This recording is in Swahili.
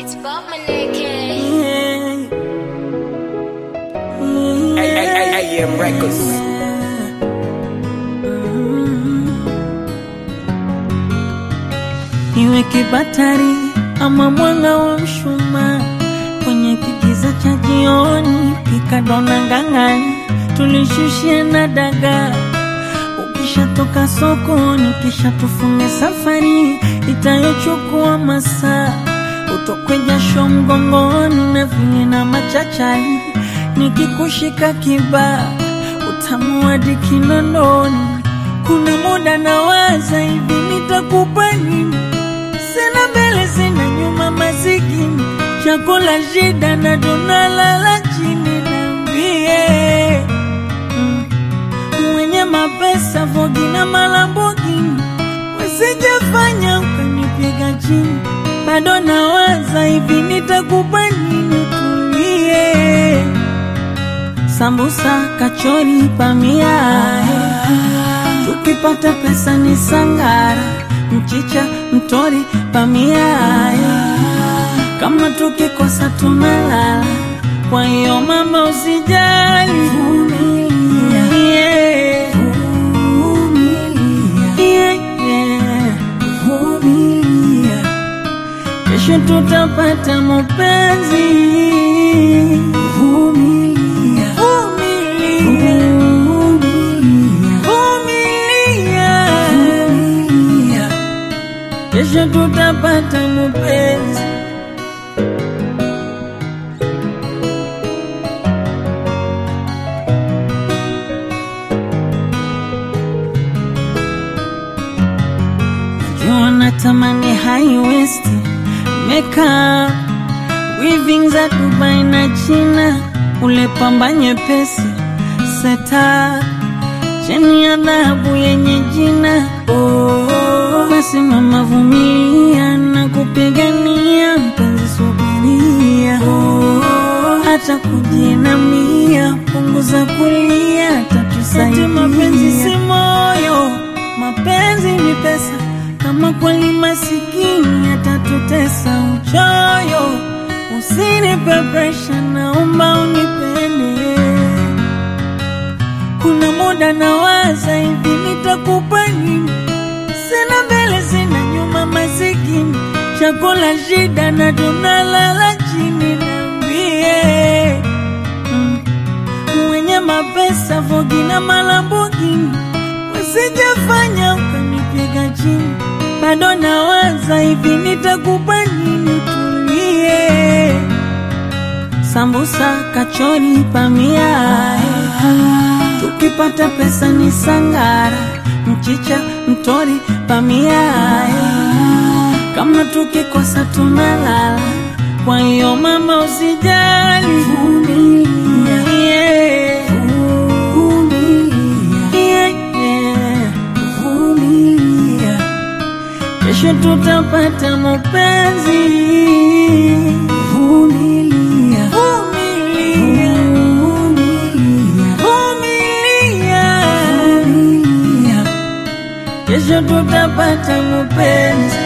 It's Bob Maneke. Ay, ay, ay, ay, AM Records. Iwe kibatari ama mwanga wa mshumaa kwenye kigiza cha jioni, pika dona ngang'ani, tulishushia na dagaa. Ukishatoka sokoni, kisha tufunge safari itayochukua masaa, utokwe jasho mgongoni na vile na machachari, nikikushika kibaa utamu hadi kinondoni. Kuna muda nawaza hivi, nitakupa nini? Sina mbele sina nyuma, masikini chakula shida na tunalala chini. Niambie mm, mwenye mapesa vogi na malambogini, wasijafanya ukanipiga chini. Bado nawaza hivi, nitakupa nini? Tulie sambusa, kachori, pamia tukipata pesa ni sangara, mchicha, mtori, pamia kama tukikosa tunalala. Kwa hiyo mama, usijali, vumilia, yeah. Yeah, yeah. Vumilia. Kesho tutapata mapenzi. Vumilia. Vumilia. Vumilia. Kesho tutapata mapenzi. Najua natamani high waist makeup weaving za Dubai na China, ule pamba nyepesi seta cheni ya dhahabu yenye jina oh. Basi mama, vumilia na kupigania mpenzi, subiria oh. Hata kujinamia, punguza kulia, tatusaidia. Mapenzi si moyo, mapenzi ni pesa. Kama kweli masikini atatutesa uchoyo, usinipe presha, naomba unipende. Kuna muda nawaza hivi, nitakupa nini? Sina mbele sina nyuma, masikini chakula shida na tunalala chini. Niambie mm, mwenye mapesa vogi na malambogini, usijafanya ukanipiga chini. Bado nawaza hivi, nitakupa nini? Tulie sambusa, kachori, pamia tukipata pesa ni sangara, mchicha, mtori, pamia kama tukikosa tunalala. Kwa hiyo mama, usijali, vumilia, yeah. Yeah, yeah. Vumilia. Kesho tutapata mapenzi. Vumilia. Vumilia. Vumilia. Kesho tutapata mapenzi.